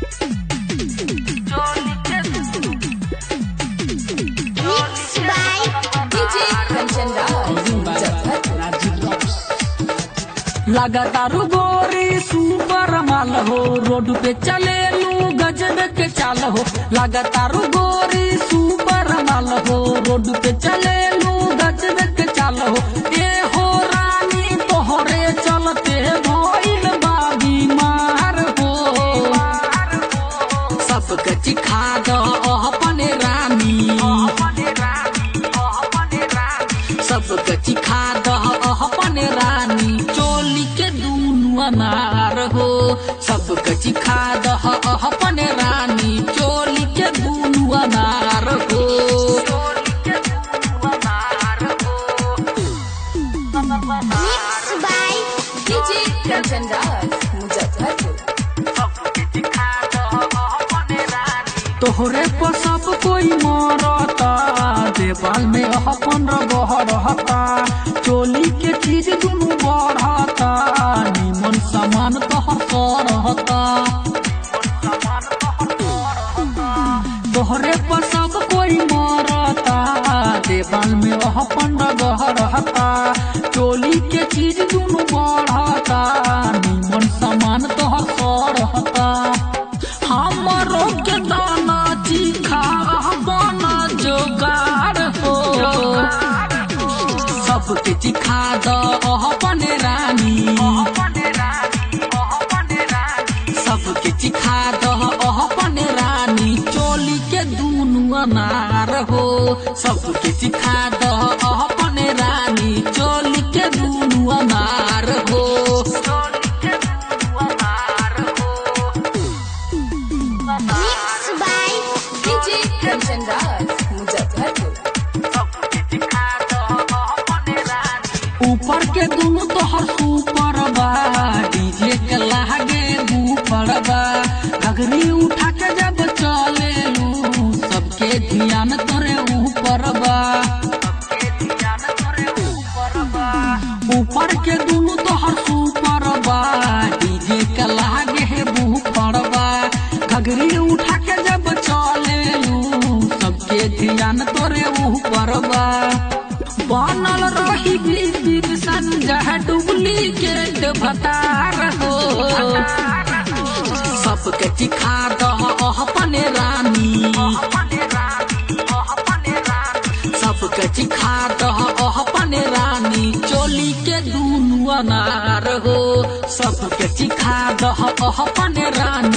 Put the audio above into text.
Mixed by DJ Kanchan लगातारू गोरी super माल हो रोड पे चले लू गजब के चाल हो लगातारू गोरी सुपर माल हो रोड पे चले लू गजब के चाल हो ए हो रानी तोहरे चलते भइल बा बीमार हो सबके चिखा दो अपने रानी सबके चिखा दह अपने रानी चोली के दूनु अनार हो सबके चिखा दह अपने रानी चोली के दूनु अनार हो Mixed by DJ Kanchan Muzaffarpur. तोहरे पर सब कोई मरता देवाल में अपन रगह रहता चोली के चीज दुनु बढ़ता निमन सामान तोहर रहता तोहरे पर सब कोई मरता देवाल में अपन रगह रहता चोली के चीज दुनु बढ़ता निमन सामान तोहर रहता हमरो के दाना चीखा बना जोगाड़ हो सबके चिखा द अपने रानी सबके चिखा द अपने रानी चोली के दूनु अनार हो सबके चिखा द अपने रानी चोली के दूनु अनार हो Mixed by DJ Kanchan Muzaffarpur. ऊपर के दुनु तोहर सुपर बा डीजे के लागे ऊपर बा घगरी उठा के जब चले लू सबके ध्यान तोरे ऊपर बा ऊपर के दुनु तोहर सुपर बा डीजे के लागे ऊपर बा घगरी उठा के जब चले लू सबके ध्यान तोरे ऊपर बा बनल रही बीबी संजय डुप्लीकेट भतार हो सबके चिखा दह अपने रानी सबके चिखा दह अपने रानी चोली के दूनु अनार हो सबके चिखा दह अपने रानी